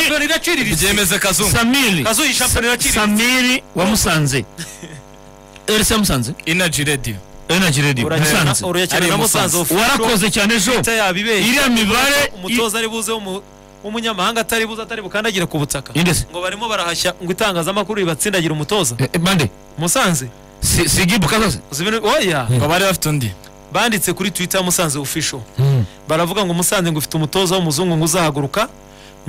iraciriritse byemeze kazungu samiri kazu iyi shampiyona iraciriritse samiri wa musanze erisa musanze energy radio energy radio musanze Ari urayakina na musanze Musanze. ufite warakoze cyane ejo ita yabibeshye iriya mibare umutoza ari buze w'umu- w'umunyamahanga atari buze atari bukandagira ku butaka indese ngo barimo barahashya ngo itangazamakuru ribatsindagira umutoza bande musanze si si gibu kazaze uzi ibintu- oya ngo bari bafite undi banditse kuri twitter ya musanze official baravuga ngo musanze ngo ufite umutoza w'umuzungu ngo uzahaguruka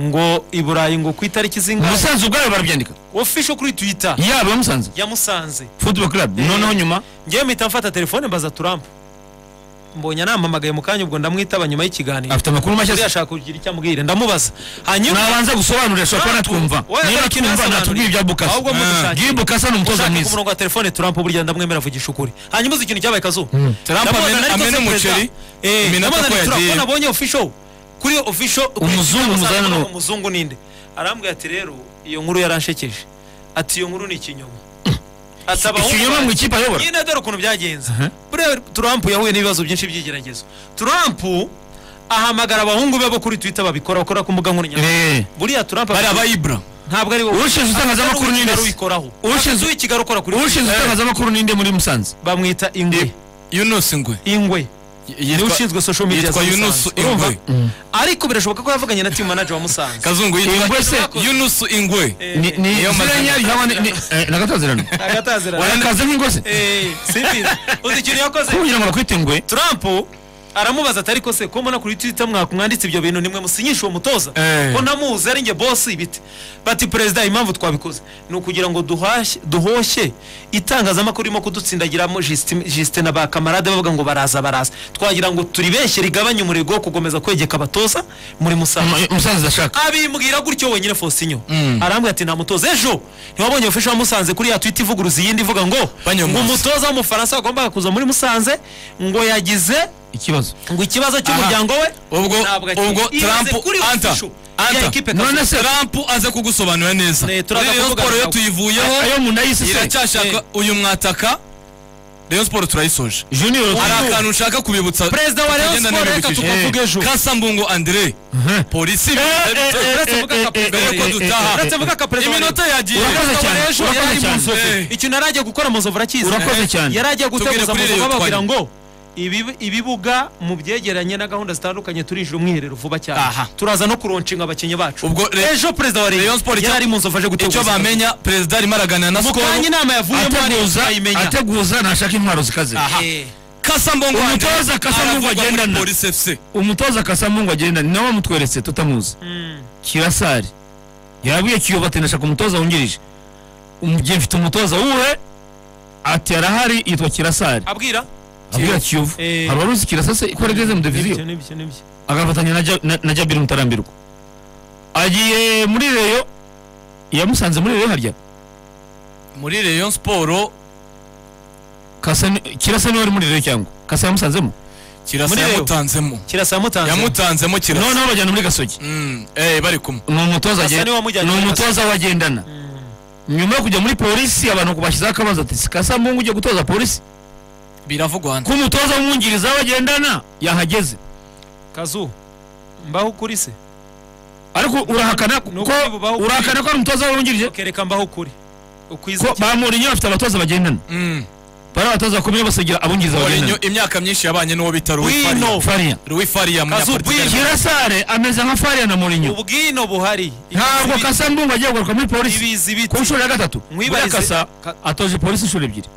ngo i burayi ngo ku itariki zingahe musanze ubwayo barabyandika official kuri twitter yaba iyo musanze ya musanze football club noneho nyuma ngewe mpita mfata telefone mbaza turampa mbonye anampamagaye mu kanya ubwo ndamwitaba nyuma y'ikiganiro afite amakuru mashya Buriya se. ashaka kugira icyo amubwira ndamubaza hanyuma nabanza gusobanurira ashobora kuba natwumva Oya, niba ariko twumva nasobanurira. natubwiye ibya bukasa ahubwo mudushakire. gibu kasa ni umutoza ushaka ku mwiza murongo wa telefone turampa burya ndamwemera avugisha ukuri hanyuma uzi ikintu cyabaye kazu Trump amena- amena umuceri iminota ko yagiye nabonye official kuri official Umuzungu muzana n'uwo. umuzungu ninde arambwira ati rero iyo nkuru yaranshekeje ati iyo nkuru ni ikinyoma Ati abahungu ikinyoma mu banjye- ikipe ayobora nyine dore ukuntu byagenze buriya Trump yahuye n'ibibazo byinshi by'igeragezo Trump ahamagara abahungu be bo kuri Twitter babikora bakora ku mbuga nkoranyambaga Eh, buriya Trump bari abayibura ntabwo ari wowe ushinzwe itangazamakuru ni nde se? wikoraho Ushinzwe- w'ikigali ukora kuri ushinzwe Twitter. itangazamakuru ni nde muri musanze bamwita ingwe yunus ngwe ingwe niwe yitwa ushinzwe social media yitwa za yunus Musanze. ingwe ariko birashoboka ko yavuganye na team manager wa Musanze kazungu yitwa Ingwe se. yunus ingwe Ni- ni Niyo mazina. ziranyari hawa ni- ni- eh, nagatazirano agatazirana warakaze nk'ingose eh simbizi uzi ikintu yakoze kugira ngo bakwite ingwe Trump aramubaza atari ko se ko mbona kuri Twitter mwakumwanditse ibyo bintu nimwe musinyisha uwo mutoza Eh. ko namuzi ari nge boss ibiti bati perezida impamvu twabikoze ni ukugira ngo duhashye duhoshye itangazamakuru irimo kudutsindagiramo Justin- Justin na ba kamarade bavuga ngo baraza baraza twagira ngo turibeshye rigabanye umurego wo kugomeza kwegeka abatoza muri Musanze Mu- musanze ndashaka abimbwira gutyo wenyine Faustinho arambwira ati nta mutoza ejo ntiwabonye ofisho wa Musanze kuri ya tweet ivuguruza iyindi ivuga ngo Banyomoza. ngo umutoza w'umufaransa wagombaga kuza muri Musanze ngo yagize ikibazo ngo ikibazo cy'umuryango we ubwo ntabwo akiri. ubwo Ibaze trump kuri anta official ya anta ekipe none se trump aze kugusobanurira neza Ne, turaza Rero kuvugana siporo yo nawe. tuyivuyeho ayo mu nayise se iracyashaka uyu mwataka Rayon Sport turayisoje junior hari akantu nshaka kubibutsa perezida wa Rayon tugenda Sport reka n'ibintu bikije. tukavuge ejo kasambungu andre polisi uretse vuga ka mbere perezida yuko wa- dutaha uretse vuga ka perezida wa- iminota yagiye Urakoze Perezida wa cyane. Rayon Sport Urakoze yari mu cyane. nzobe. icyo nari agiye gukora muzovu urakizi Urakoze cyane. yari agiye Tubwire guteguza kuri muzovu Rayon bababwira Sport. ngo ibi- ibibuga mu byegeranye na gahunda zitandukanye turijira umwiherero vuba cyane Aha. turaza no kuronshinga abakinnyi bacu ubwo Re- ejo perezida wa Rayon Sport Rayon icyo- yari mu nzovu aje guteguza icyo bamenya perezida arimo araganira na mu skol kanya inama yavuyemo ateguza ayimenya ateguza ntashaka intwaro zikaze Eh, kasambungu umutoza kasamungu agendana polisi fc umutoza kasamungu agendana ni nawe mutweretse tutamuzi mm. kirasari yarabwiye kiyoba ati ndashaka umutoza wungirije umugihe mfite umutoza wuhe ati arahari yitwa kirasari abwira abwira kiyovu Eh. hari uruzi kirasase ko yageze mu diviziyo n'ibyo n'ibyo agafatanya na Ja- na- na jabiri mutarambirwa agiye muri reyo yamusanze muri reyo harya muri Rayon Sport Kasa ni- kirasa niwe wari muri reyo cyangwa kasa yamusanzemo kirasa Muri Rayon. yamutanzemo kirasa yamutanze yamutanzemo kirasa noneho bajyana muri gasogi Mm, eh bari kumwe ni umutoza Kasa agen- niwe wamujyanye ni muri umutoza wagendana nyuma yo kujya muri polisi abantu bashyizeho akabazo ati si kasa mungu ujya gutoza polisi biravugwa hano ko umutoza w'umwungiriza wagendana yahageze kazu mbaho ukuri se ariko urahakana ko Ni ukuri bubaho ukuri. urahakana ko ari umutoza w'umwungirije kereka mbaho ukuri ukwize ko ba Mourinho bafite abatoza bagendana Mm. bari abatoza bakomeye basigira abungiriza Mourinho bagendana imyaka myinshi yabanye n'uwo bita Rui Wino. Faria Faria Rui Faria Kazu, Munyaportugal Kirasare ameze nka Faria na Mourinho ubwino buhari ntabwo Ibizi- kasa mbungu agiye kugaruka muri polisi ibizi ku ibiti nshuro ya gatatu Mwibarize- buriya kasa Ka- atoje polisi inshuro ebyiri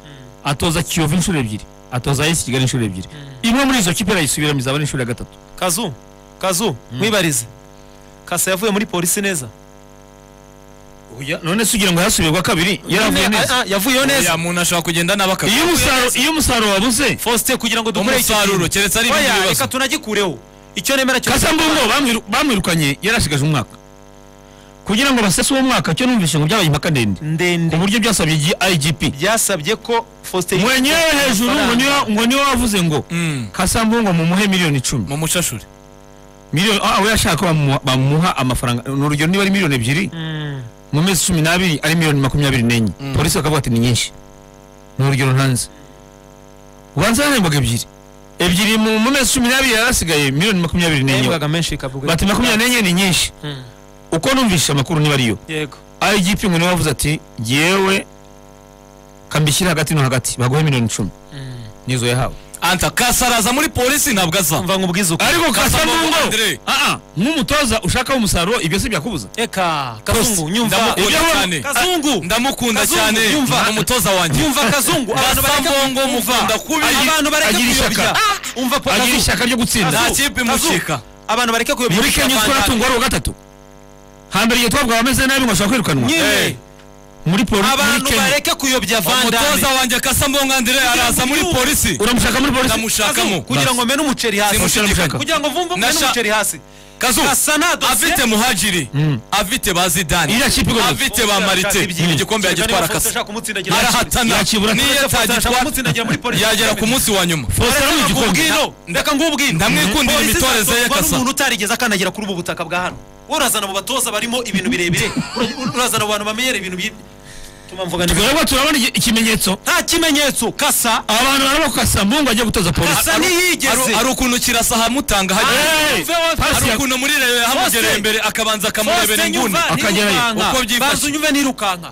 atoza Kiyovu inshuro ebyiri atoza AS Kigali inshuro ebyiri imwe muri izo kipe arayisubiramo izaba ari inshuro ya gatatu kazu kazu mwibarize kasa yavuye muri polisi neza none se ugira ngo yasubirwa kabiri yaravuye Nyine, neza ah, ah, yavuyeho ya neza muntu ashobora kugenda n'abaka iyo umusaruro iyo umusaruro wabuze faustin kugira ngo dukore iki umusaruro keretse ari ibindi oya reka bibazo tunagikureho icyo nemera cyo kasa mbungo bamwiru- bamwirukanye yarasigaje umwaka kugira ngo basese uwo mwaka cyo numvise ngo byabaye impaka ndende ku ndende buryo byasabye igi- igp byasabye ko faustin mwenyewe hejuru ngo niyo- ngo niwe wavuze ngo Mm, kasambungo mumuhe miliyoni icumi mu mucashuri miliyoni ah, we yashaka ko bamuha- bamuha amafaranga ni urugero niba ari miliyoni ebyiri Mm. mu mezi cumi n'abiri ari miliyoni makumyabiri n'enye polisi bakavuga ati ni nyinshi ni urugero ntanze ubanza yanembwaga ebyiri ebyiri mu mu mezi cumi n'abiri yari asigaye miliyoni makumyabiri n'enye Yahembwaga menshi ikavuga bati makumyabiri n'enye ni nyinshi Mm. uko numvise amakuru niba ariyo yego igp ngo niwe wavuze ati yewe kambishyire hagati no hagati baguhe miliyoni icumi nizo yahawe anta kasaraza muri polisi ntabwo aza mva ngo ubwize uko ariko kasamungo Andre. aa nk'umutoza ushaka umusaruro ibyo si byakubuza eka kazungu nyumva Ndamukunda Ibyo- cyane. kazungu ndamukunda Kazungu, cyane yumva. ni umutoza wanjye nyumva kazungu abantu Basa bareka mbongo kumva. mukunda kubi abantu bareke agira ishyaka. kuyobya umva po agira Kazungu. ishyaka ryo gutsinda nta Kazungu, kipe Kazungu. imucika abantu bareke kuyobya muri kenya uziko natungwa ari uwa gatatu hambere igihe twabwaga ameze nabi ngo ashobora kwirukanwa nyine muri polisi muri abantu kenya bareke kuyobya umutoza vandame wanjye kasambongo andire araza muri polisi uramushaka muri polisi ndamushakamo kugira ngo mene umuceri hasi Simushaka. Mushaka. kugira ngo vumve mene Nasha- umuceri hasi kazu Gasa na dosiye. afite muhajiri afite ba zidane iriya kipe igomba afite ba marite igikombe yagitwara kasa arahatana Yakibura niyo Foster ashaka atagitwara kumutsindagira muri polisi yagera ku munsi wa nyuma Faustin ari mu gikombe reka ngubwino ndamwikundira imitoreze ye kasa umuntu utarigeze akandagira kuri ubu butaka bwa hano wowe urazana mu batoza barimo ibintu birebire ura- urazana mu bantu bamenyera ibintu bi- Tuma mvuga neza. twebwe turabona iki- ikimenyetso nta kimenyetso kasa abantu barabona ko kasamungo agiye gutoza polisi Kasa- Ari- ntiyigeze. ari- hari ukuntu kirasa ahamutanga hagera Hey! Yumve wowe- Pasi hari ya- ukuntu muri rewe yahamugereye Faustin. imbere akabanza akamurebera Faustin inguni nyumva akajyayo. nirukanka. Uko byifashe. Baza unyumve nirukanka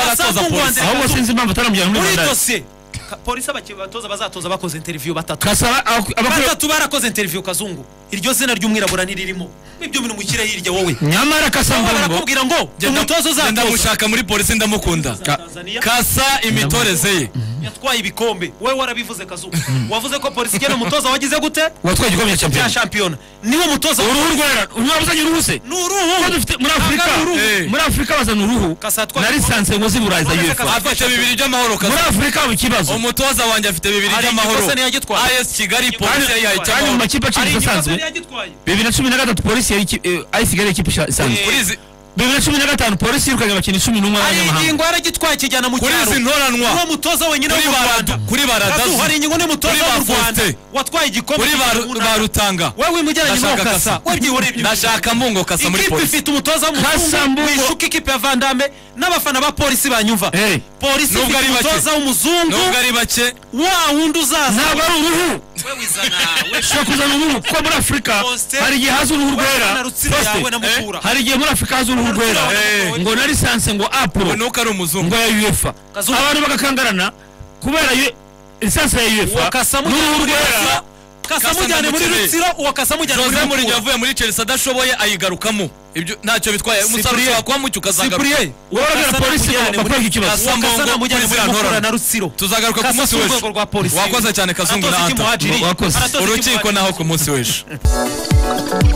Kasa aratoza Mungu wanjye. polisi ahubwo sinzi impamvu ataramujyana muri muri bandari dosiye Ka- polisi abaki- abatoza bazatoza bakoze interiviyu batatu kasaba abakora batatu barakoze interiviyu kazungu iryo zina ry'umwirabura ntiririmo ibyo bintu mushyire hirya wowe nyamara Wowe kasamungo barakubwira ngo Genda- umutoza genda uzatoza mushaka muri polisi ndamukunda Ka- Tanzania. kasa imitoreze ye yatwaye ibikombe wowe warabivuze kazungu wavuze ko polisi igena umutoza wagize gute watwaye igikombe cya cya shampiyona shampiyona niwo mutoza uruhu rwera unyabuzanye uruhu se ni uruhu Kuba dufite muri afurika Anga uruhu. Eh. muri afurika bazana uruhu Kasa twatwaye na lisansi ngo ziburaye za Kasa uefa twatwaye. afite bibiri by'amahoro muri kasa afurika haba ikibazo umutoza wanjye afite bibiri Hari by'amahoro igikosa ntiyagitwara. as kigali polisi Kandi- yayihaye kandi kandi mu icyamahoro makipe hari aciriritse igikombe asanzwe yari yagitwaye bibiri na cumi na gatatu polisi yari iki- eh, ayisigariye ikipe isha- isanzwe Eh. kuri izi- bibiri na cumi na gatanu polisi yirukanye abakinnyi cumi n'umwe hari b'abanyamahanga ingingo yaragitwaye akijyana mu kuri cyaro izi ntoranwa uwo mutoza wenyine wo kuri mu ba rwanda Radu- kuri ba Kazu, Radazu. hari inyungu n'umutoza Kuri wo ba mu rwanda Faustin. watwaye igikombe kuri ba cy'igihugu ba runaka. rutanga wewe wimugeranye n'uwo Ndashaka kasa Kasa. we byibore ibyo ndashaka mbungo kasa muri ikipe polisi ifite umutoza w'umuzungu Kasambu- wishuka ikipe ya vandame n'abafana ba polisi banyumva Eh. polisi Nubwo ifite ari bake. umutoza w'umuzungu nubwo ari bake wa wundi uzaza ntabwo ari uruhu wewe izana we ushobora kuzana uruhu kuko muri afurika Faustin. hari igihe haza uruhu rwera na rutsiro Faustin, yawe na eh, Mukura. hari igihe muri afurika haza uruhu rwera Rutsiro yawe na Eh, Mukura. ngo na lisansi ngo apuro nuko ari umuzungu ngo ya uefa Kazungu. abantu bagakangarana kubera ue- lisansi ya uefa wakasa n'uruhu rwera kasa Kasa mujyane muri ndamukene. rutsiro uwakasa mujyane muri jose mourinho mukura yavuye muri chelsea adashoboye ayigarukamo ibyo ntacyo bitwaye umusaruro ushobora kuba mucyo ukazagaruka cyprien urabona Kasa polisi namujyane muri- bakora iki kibazo Kasa uwakasa Mbongo, namujyane muri Polisi mukura Antora. na rutsiro tuzagaruka ku Kasa munsi si w'ejo urwego rwa polisi wakoze cyane kazungu Aratoza na iki hanta muhajiri? Wakoze. Aratoza iki urukiko muhajiri? naho ku munsi w'ejo